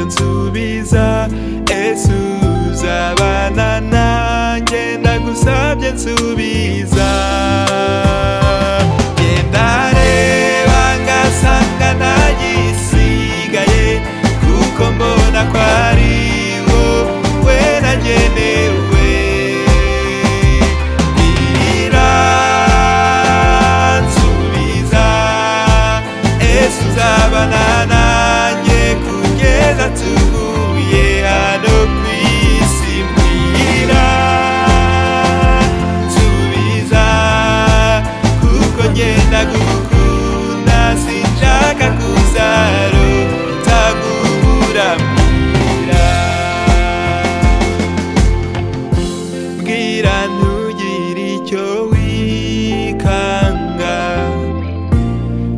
nsubiza ese uzabana nanjye ndagusabye nsubiza genda reba ngasanga ntagisigaye kuko mbona ko ari wowe nagenewe bwira nsubiza ese uzabana nanjye kugeza tuguye hano ku isi mbwira nsubiza kuko ngenda gukunda sinshaka kuzarota kubura mbwira bwira ntugire icyo wikanga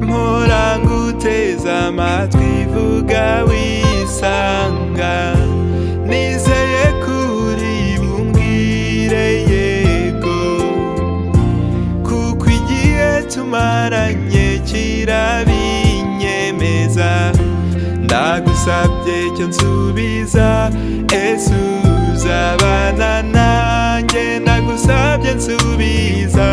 mpora nguteze amatwi vuga wisanga nizeye kuri bumbwire yego kuko igihe tumaranye kirabinyemeza ndagusabye cyo nsubiza ese uzabana nanjye ndagusabye nsubiza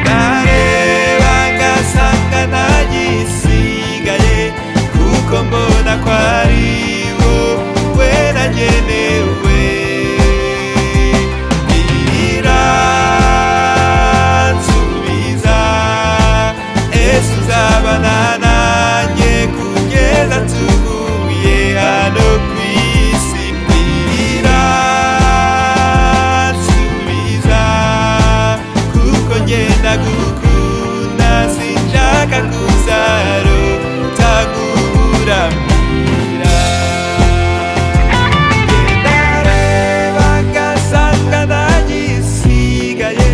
ndareba ngasanga ntagisigaye kuko mbona ko ari wowe nagenewe bwira nsubiza ese uzabana nanjye kugeza tuguye hano ku isi bwira nsubiza kuko ngenda gukunda sinshaka kuzarota kubura mbwira ndareba ngasanga ntagisigaye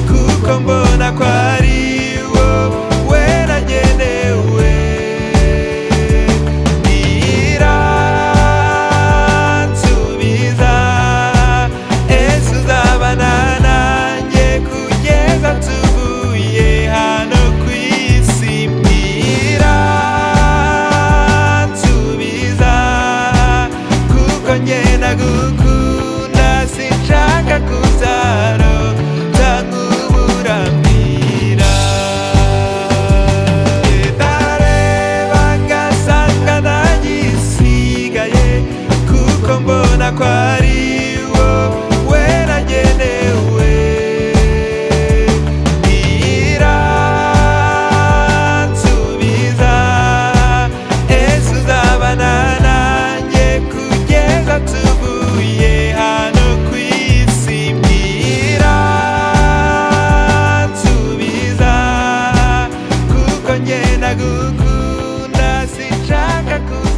kuko mbona ko ari wowe nagenewe bwira nsubiza ese uzabana nanjye kugeza tuvuye hano ku isi bwira nsubiza kuko ngenda gukunda sinshaka kuzaro nkubura mbwira ndareba ngasanga ntagisigaye kuko mbona ko ari wowe nagenewe bwira nsubiza ese uzabana nanjye kugeza tuvuye hano ku isi bwira nsubiza kuko ngenda gukunda sinshaka ku